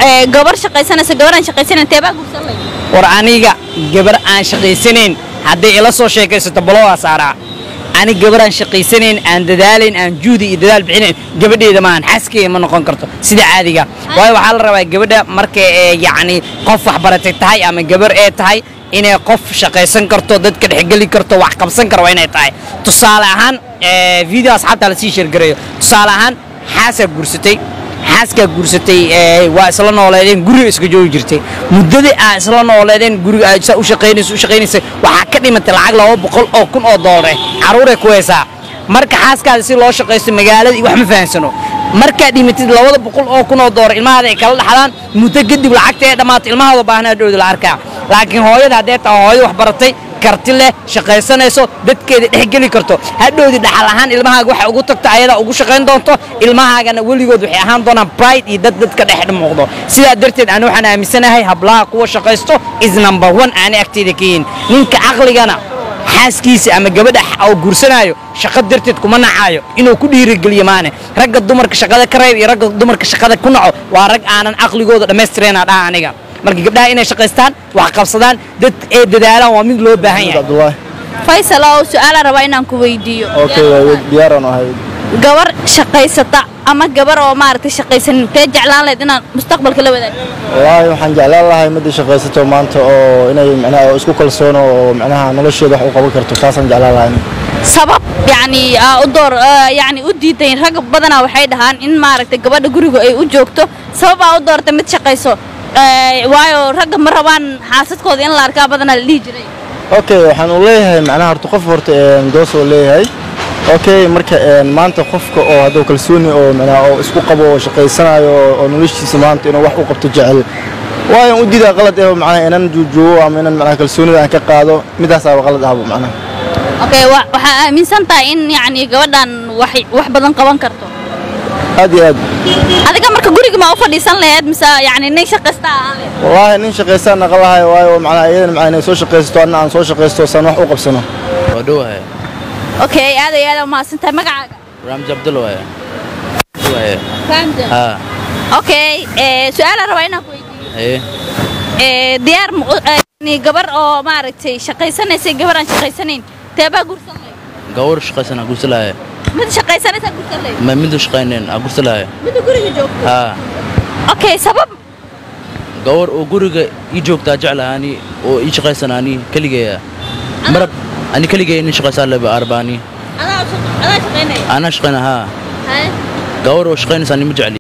ee, gabar shaqaysanaysa gabar aan shaqaysanayn teebaa guursan lay war aniga gabar aan shaqaysanayn hadday ila soo sheekaysato balowaa saaraa ani gabar aan shaqaysanayn aan dadaalayn aan juhdi iyo dadaal bixinayn gabadheeda maahan xaaskeyga ma noqon karto sida caadiga waayo waxaa la rabaa gabadha marka ee yacni qof waxbaratay tahay ama gabar ee tahay inay qof shaqaysan karto dadka dhexgeli karto wax qabsan karo waa inay tahay tusaale ahaan ee, video asxaabta lasii sheergareeyo tusaale ahaan xaasaa guursatay xaaskaa guursatay ee, waa isla nooleedeen guriga iska joogi jirtay muddadii aa isla nooleedeen guriga aa saa u shaqaynaysa u shaqaynaysa waxaa ka dhimatay lacag laba boqol oo kun oo doolar eh carruuray ku haysaa marka xaaskaada si loo shaqaysto magaalada iyo wax ma fahansano markaad dhimatid labada boqol oo kun oo doolar ilmahaada ay kala dhaxlaan muddo kadib lacagta ee dhammaato ilmahooda baahnaa dhowda la arkaa laakiin hooyada haddee tahay hooyo wax baratay karti leh shaqaysanayso dadkeeda dhexgeli karto hadhowdi dhaxal ahaan ilmahaaga waxay ugu tagto ayadaa ugu shaqayn doonto ilmahaagana weligood waxay ahaan doonaan pride iyo dad dadka dhex muuqdo sidaa darteed ani waxaan aaminsanahay hablaha kuwa shaqaysto is number one aanay agteeda ka yihin ninka caqligana xaaskiisa ama gabadha oo guursanaayo shaqo darteed kuma nacaayo inuu ku dhiirigeliyo maane ragga dumarka shaqada ka reeb iyo ragga dumarka shaqada ku naco waa rag aanan caqligooda dhammaystireenaa dhaha aniga marka gabdhaha inay shaqaystaan wax qabsadaan dad ee dadaalaan waa mid loo baahan yahay cabdullaahi faysal oo su'aalaan rabaa inaan ku weydiiyo okay waa diyaaraan ahay gabar shaqaysata ama gabar oo maaragtay shaqaysanin tee jeclaan lahayd inaad mustaqbalka la wadaagto wallaahi waxaan jeclaan lahay midda shaqaysato maanta oo inay macnaha isku kalsoono oo macnaha nolosheeda wax u qaban karto taasaan jeclaan lahay sabab yacni aa u door aa, yacni u diidayn rag badanaa waxay dhahaan in maaragtay gabadha guriga ay u joogto sabab aa u doortay mid shaqayso Ee, waayo ragga ma rabaan xaasadkooda in la arkaa badanaa la dhihi jiray okay waxaan u leeyahay macnaha horta qof horta een, doos oo leeyahay okay marka een, maanta qofka oo hadduu kalsooni oo macnaha oo isku qabo oo shaqaysanayo oo- oo noloshiisa maanta inuu wax u qabto jecel waayo u diidaa qalad eh macnaha inaan juujuubo ama inaan macnaha kalsoonida aan ka qaado midaasaaba qalad ahba macnaha okay wa- waxaa aaminsan tahay in yacni gabadhan wax wax badan qaban karto aad iyo aad adiga marka guriga ma u fadhiisan lahayd mise yacni nin shaqaysta ahaan lahayd wallaahi nin shaqaystaan naqan lahay waayo macnaha iyadana macnaha inay soo shaqaysato anna aan soo shaqaysto saan wax u qabsano waa dhowahay okay aad iyo aad umahadsan tahay magacaaga ramzi cabdulla waaye waaye fahamta haa okay ee su'aalaan rabaa inaan ku weydiiyo haye ee diyaar ma u- ee, yacni gabar oo maaragtay shaqaysanaysay gabar aan shaqaysanayn teebaa guursan lahayd gawar shaqaysan aa gursalaaye mid shaqaysanaysaa guursan lahayd ma midu shaqaynen aa gursalaaye midda guriga joogto haa okay sabab gawar oo guriga ii joogtaa jeclahaani oo ii shaqaysanaani keligeeya marab ani keligee nin shaqaysaa leba arbaani adaa shaq- adaa shaqaynaya anaa shaqayna haa Haye. gawar oo shaqaynaysaa nima jecli